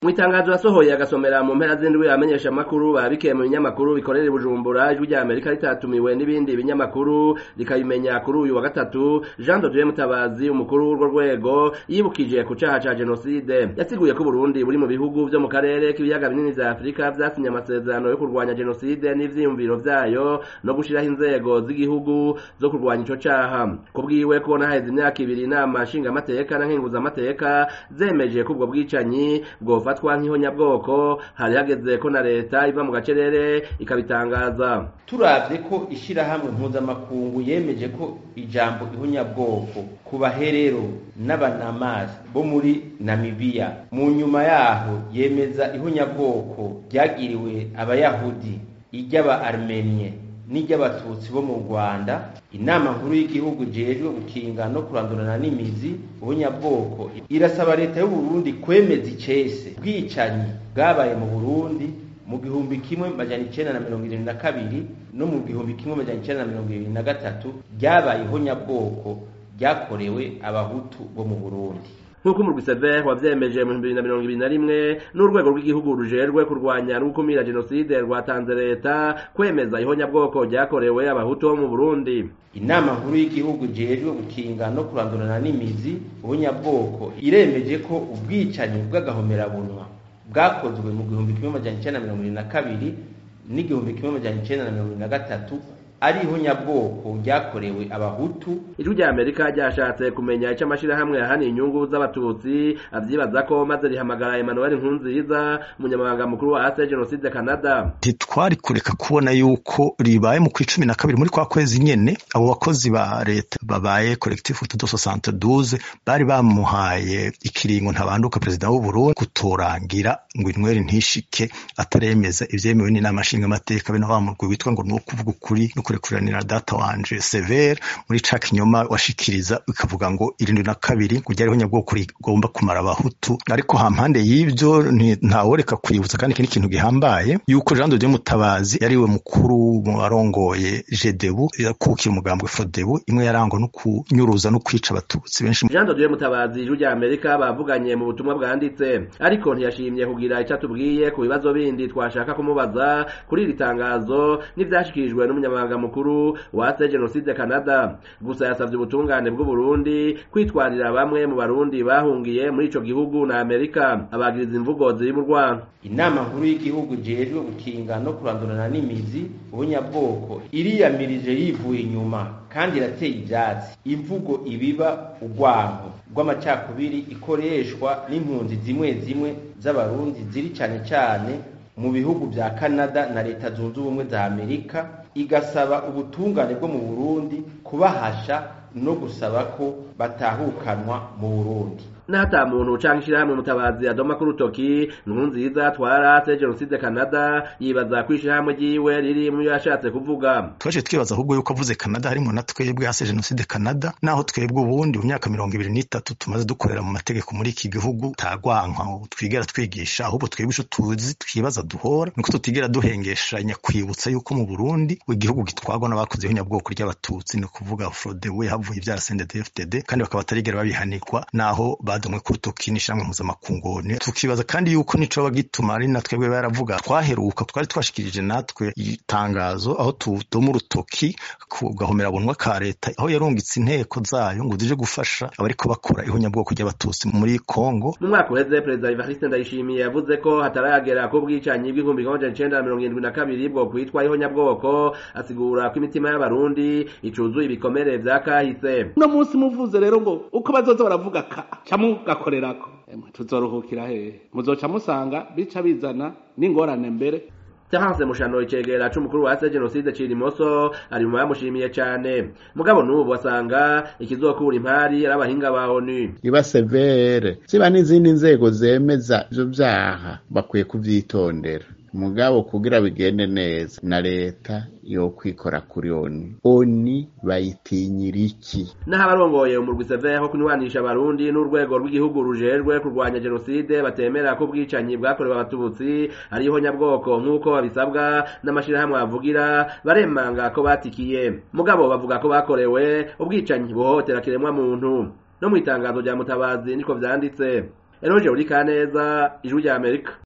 mu itangazo yasohoye agasomera mu mpera z'indwi amenyesha amakuru babikiye mu binyamakuru bikorera i bujumbura ijwi rya amerika ritatumiwe n'ibindi binyamakuru rikabimenya kuri uyu wa gatatu jean dodieu mutabazi umukuru w'urwo rwego yibukije ku caha ca jenoside yasiguye ko uburundi buri mu bihugu vyo mu karere k'ibiyaga binini vya afurika vyasinye amasezerano yo kurwanya jenoside n'ivyiyumviro vyayo no gushiraho inzego z'igihugu zo kurwanya ico caha kubwiwe kubona haheze imyaka ibiri inama nshingamateka na nkenguzamateka zemeje ko ubwo bwicanyi bwofa bufatwa nk'ihonyabwoko hari hageze ko na leta iva mu gacerere ikabitangaza turavye ko ishirahamwe mpuzamakungu yemeje ko ijambo ihonyabwoko ku baherero n'abanamasi bo muri namibiya mu nyuma yaho yemeza ihonyabwoko ryagiriwe abayahudi iry'aba armenie n'iry'abatutsi bo mu rwanda inama nkuru y'igihugu jejwe gukinga no kurandurana n'imizi ubunyabwoko irasaba leta y'uburundi kwemeza icese bwicanyi bwabaye mu burundi mu gihumbi kimwe majana icenda na mirongo irindwi na kabiri no mu gihumbi kimwe majana icenda na mirongo irindwi na gatatu ryabaye ihonyabwoko ryakorewe abahutu bo mu burundi nk'uko umurwi sever wavyemeje mu bibiri na mirongo ibiri na rimwe n'urwego rw'igihugu rujejwe kurwanya no gukumira jenoside rwatanze leta kwemeza ihonyabwoko ryakorewe abahutu bo mu burundi inama nkuru y'igihugu jejwe gukinga no kurandurana n'imizi ubunyabwoko iremeje ko ubwicanyi bw'agahomerabunwa bwakozwe mu gihumbi kimwe majana icenda na mirongo irindwi na kabiri n'igihumbi kimwe majana icenda na mirongo irindwi na gatatu ari ihonyabwoko ryakorewe abahutu ijwi rya amerika ryashatse kumenya ico amashirahamwe yahaniye inyungu z'abatutsi avyibaza ko maze rihamagara emmanuel nkunziza umunyamabanga mukuru wa ase jenoside canada ntitwari kureka kubona yuko ribaye mu kw'icumi na kabiri muri kwa kwezi nyene abo bakozi ba leta babaye collectif utudo soixante douze bari bamuhaye ikiringo ntabanduka perezida w'uburundi kutorangira ngo inyweri ntishike ataremeza ivyemewe n'inama nshingamateka bene wa murwi witwa ngo ni ukuvuga ukuri no kurekuranira data wanje severe muri ca kinyoma washikiriza bikavuga ngo irindwi na kabiri ngo ryariho nyabwoko rigomba kumara abahutu ariko hampande y'ivyo ntaworeka kwibutsa kandi iki ni ikintu gihambaye yuko jean de mutabazi yariwe mukuru mu barongoye jedebu yakukira umugambwe fodebu imwe yarangwa no kunyuruza no kwica abatutsi benshi jean de mutabazi ijwi rya amerika bavuganye mu butumwa bwanditse ariko ntiyashimye kugira icyo atubwiye ku bibazo bindi twashaka kumubaza kuri iri tangazo n'ivyashikirijwe n'umunyamabanga mukuru wa se jenoside canada gusa yasavye ubutungane bw'uburundi kwitwarira bamwe mu barundi bahungiye muri ico gihugu na amerika abagiriza imvugo ziri mu rwanda inama nkuru y'igihugu jejwe gukinga no kurandurana n'imizi ubunyabwoko iriyamirije yivuye inyuma kandi irateye ivyatsi imvugo ibiba urwanko rw'amacakubiri ikoreshwa n'impunzi zimwe zimwe z'abarundi ziri cane cane mu bihugu vya canada na leta zunze ubumwe za amerika igasaba ubutungane bwo mu burundi kubahasha no gusaba ko batahukanwa mu burundi n'ata muntu canke ishirahamwe mutabazi adoma ku rutoki nkunziza twarase jenoside canada yibaza ko ishirahamwe ryiwe riri mu yashatse kuvuga twaje twibaza ahubwo yuko avuze canada harimwo na twebwe hase jenoside canada naho twebwe ubundi mu myaka mirongo ibiri n'itatu tumaze dukorera mu mategeko muri iki gihugu tagwanka twigera twigisha ahubwo twebwe ico tuzi twibaza duhora nuko tutigera duhengeshanya kwibutsa yuko mu burundi igihugu gitwagwa n'abakoze ihonyabwoko ry'abatutsi ni ukuvuga frodewe havuye ivyara sndfdd kandi bakaba batarigera babihanikwa naho badomwe ku rutoki n'ishamwe mpuzamakungu tukibaza kandi yuko nico bagituma ari natwebwe baravuga twaheruka twari twashikirije natwe itangazo aho tudoma urutoki ku gahomerabunwa ka leta aho yarungitse inteko zayo ngo zije gufasha abariko bakora ihonyabwoko ry'abatutsi muri Kongo mu mwaka uheze perezida Evariste Ndayishimiye yavuze ko hataragera ko bwicanyi bw'igihumbi kimwe amajana icenda na mirongo irindwi na kabiri bwo kwitwa ihonyabwoko asigura ko imitima y'abarundi icuzuye ibikomere vya kahise uno munsi muvuze rero ngo uko bazoza baravuga ka camugakorerako tuzoruhukira hehe muzoca musanga bica bizana n'ingorane mbere Terence Mushano icegera c'umukuru wa jenoside Cirimoso ari mu bamushimiye cane mugabo n'ubu asanga ikizokura impari ari abahinga ba ONU iba severe ziba n'izindi nzego zemeza ivyo vyaha bakwiye kuvyitondera mugabo kugira bigende neza na leta yo kwikora kuri oni oni bayitinyira iki naho abarongoye umurwi seveho kunywanisha abarundi n'urwego rw'igihugu rujejwe kurwanya jenoside batemera ko ubwicanyi bwakorewe abatutsi ari ihonyabwoko nk'uko babisabwa n'amashirahamwe bavugira baremanga ko batikiye mugabo bavuga ko bakorewe ubwicanyi buhohotera kiremwa muntu no mu itangazo rya mutabazi niko vyanditse eroje uri kaneza ijwi rya amerika